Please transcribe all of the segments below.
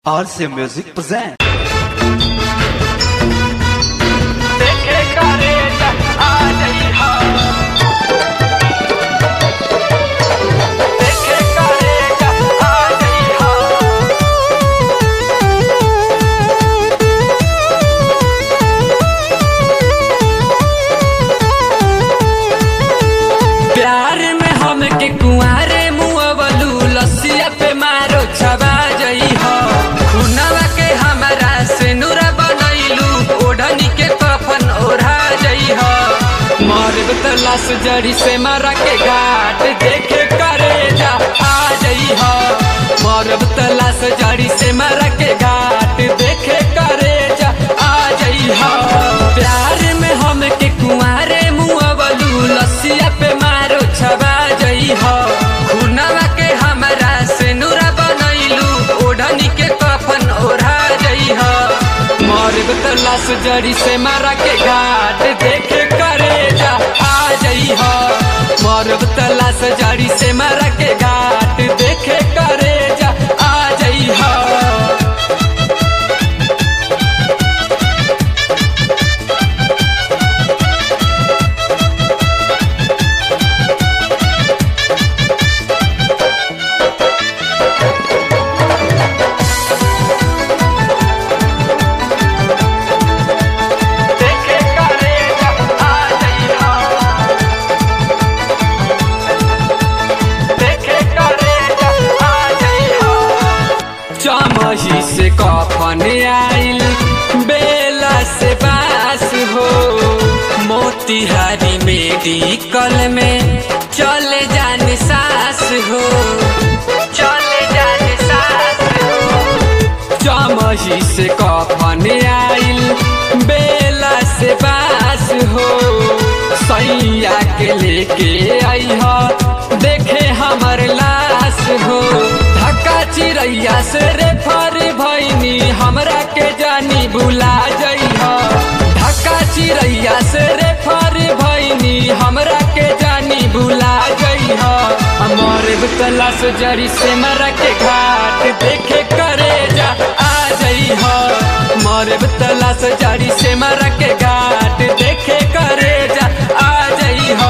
RC Music present. देखे करे त आ जइहा देखे करे त आ जइहा प्यार में हमके कुंवारे मुअवलू लसिया पे मारो छबा जइहा खुनवा के हमरा से नूरा बनैलू ओढ़नी के कफन ओढ़ा जइहा मरब त लाश जड़ी से मरा के घाट देखे करे जा आ जइहा मरब त लाश जड़ी से मरा के घाट देखे करे जा आ जइहा प्यार में हमके कुंवारे मुअवलू लसिया पे मारो छबा जइहा खुनवा के हमरा से नूरा बनैलू ओढ़नी के कफन ओढ़ा जइहा मरब त लाश जड़ी से मारा के घाट देखे करे जा आ जइहा मरब त लाश जड़ी से मारा के घाट देखे करे जा आ जइहा देखे करे जा आ जइहा देखे करे जा आ जइहा चमही से कफन आइल बेला से बास हो मोतिहारी मेडिकल में चले जाने सास हो चले जाने सास हो चमही से कफन आइल बेला से बास हो सैया के लेके आई हो देखे हमर लाश हो धक्का चिड़ैया से रे फर भैनी हमरा के जानी भुला जइहा धक्का चिड़ैया से रे फर भैनी हमरा के जानी भुला जइहा हमर तलाश जड़ी से मरा के घाट देखे करे जा आ जइहा मरब तलाश जड़ी से मरा के घाट देखे करे जा आ जइहा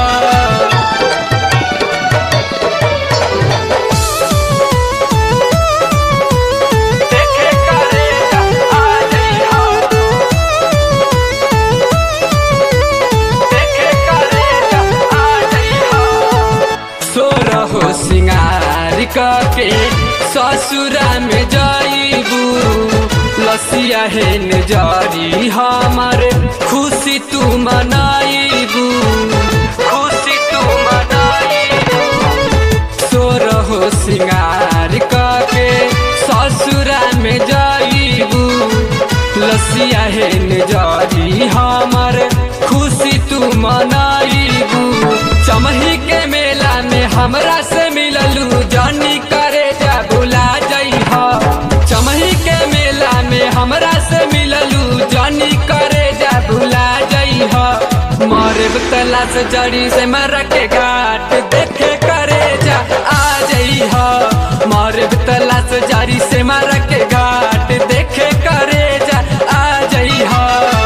देखे करे जा आ जइहा देखे करे जा आ जइहा सोरहो सिंगार के ससुरा में जाइबू लसिया हेन जारी हमर खुशी तू मनाइबू खुशी तू मनाइबू सोरहो सिंगार के ससुरा में जाइबू लसिया हेन जारी हमर खुशी तू मनाइबू चमही के मेला में हमरा से मिललू जानी करे जा भुला जइहा चमही के मेला में हमरा से मिललू जानी करे जा भुला जइहा मरब तलाश जड़ी से मर के घाट देखे करे जा आ जइहा मरब तलाश जड़ी से मर के घाट देखे करे जा आ जइहा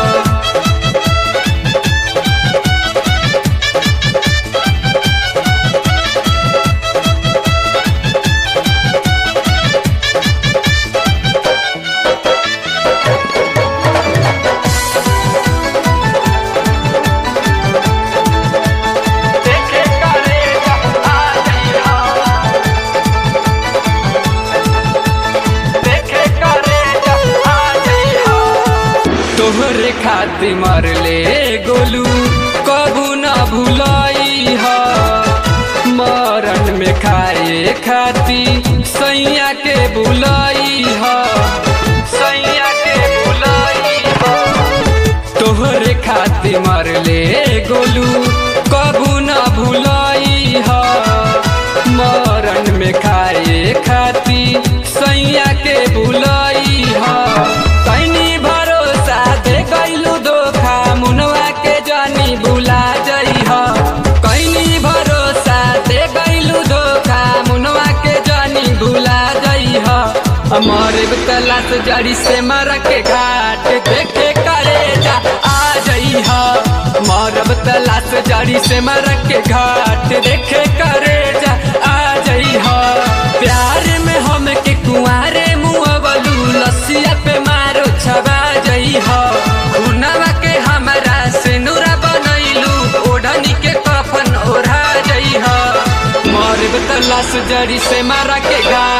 देखे करे जा आ जइहा देखे करे जा आ जइहा तोहरे खातिर मरले गोलू कबू न भुलाई हा मरण में खाए खाती सैया के बुलाई हा सैया के बुलाई हा तोहरे खातिर मरले गोलू कबू न भुलाई हा मरण में खाए खाती सैया के बुलाई हा कैनी भरोसा दे गैलू धोखा मुनवा के जानी भुला जइहा कैनी भरोसा दे गैलू धोखा मुनवा के जानी भुला जइहा मरब तलाश जड़ी से मर के घाट देखे करे जा आ जई हा मरब तलाश जड़ी से मर के घाट देखे करे जा आ जई हा प्यार में हम के कुआरे मुअवलू लसिया पे मारो छबा जई हा खुनवा के हमरा से नूरा बनैलू ओढ़नी के कफन ओढ़ा जई हा मरब तलाश जड़ी से मारा के घाट